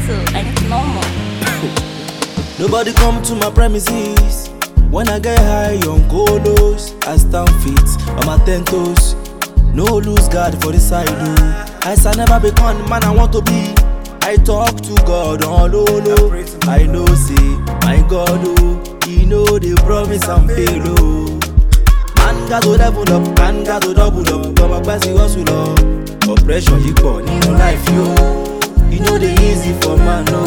too, and it's normal. Nobody come to my premises. When I get high on colos, I stand fit on my ten toes. No lose guard for the side, oh. I shall never become the man I want to be. I talk to God on low low. I know, say, my God, oh, He know they promise and fail, oh. Man got to level up, man got to double up. Tọmọ pẹ́ sí hustle up. Oppression yìí pọ̀ nínú life yo. E no dey easy for man no.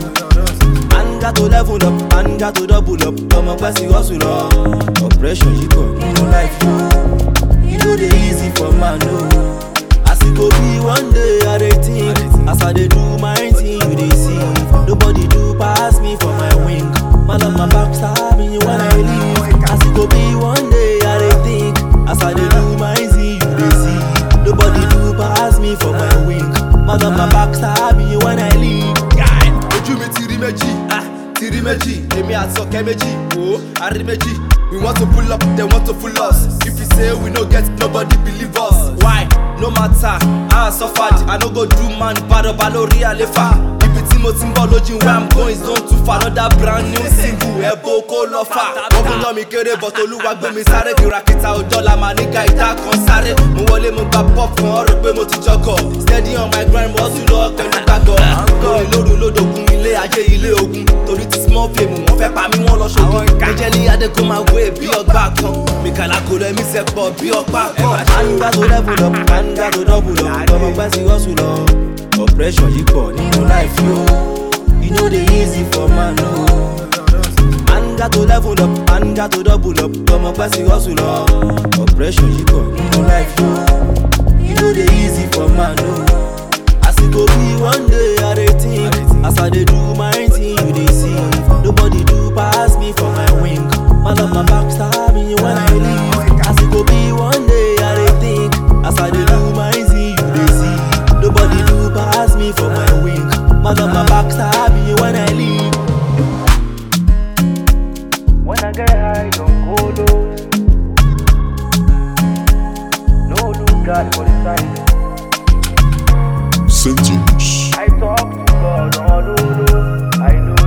Man got to level up, man got to double up. Tọmọ pẹ́ sí hustle up. Oppression yìí pọ̀ nínú life yo. E no dey easy for man no. As e go be one day I dey think. As I dey do my thing you dey see. Nobody do pass me for my wing. Man on my back stab me when I leave. As e go be one day I dey think. As I dey do my thing you dey see. Nobody do pass me for my wing. Man on my back stab me when I leave. Guy, ojú mi ti rí méjì ah, ti rí méjì èmi àti ọ̀kẹ́ méjì wò ó a rí méjì we want to pull up they want to pull us if you say we no get nobody believe us why no matter how i suffered i no go do man bad ọba lórí àlefa ibi tí mo ti ń bọ̀ lójú where i'm going is zone two for another brand new single ẹ̀bùn kó lọ fà wọ́n fún yán mi kéré but olúwa gbé mi sáré kìràkìtà òjọ́ la máa ní ká ìta kan sáré mo wọlé mo gba pop kan ọ̀rọ̀ pé mo ti jọkọ̀ steady on my grind mo tún lọ pẹ̀lú gbàgbọ́ lórí lóru lódògún ilé ayé ilé ogun torí ti small fame wọ́n fẹ́ pa mí wọ́n lọ ṣogun ẹ̀jẹ̀ ní adékun máa wé bí ọgbà kan mìkàlà kò lọ ẹ̀mí sẹ́pọ̀ bí ọgbà kan. Man got to level up, man got to double up. Tọmọ pẹ́ sí hustle up. Oppression yìí pọ̀ nínú life yo. E no dey easy for man no. Man got to level up, man got to double up. Tọmọ pẹ́ sí hustle up. Oppression yìí pọ̀ nínú life yo. E no dey easy for man no. As e go be one day I dey think. As I dey do my thing you dey see. Nobody do pass me for my wing. Man on my back stab me when I leave. As e go be one day I dey think. As I dey do my thing you dey see. Nobody do pass me for my wing. Man on my back stab me when I leave. When I get high, don't go low. No lose God for the side. Sentience. I talk to God all over. I know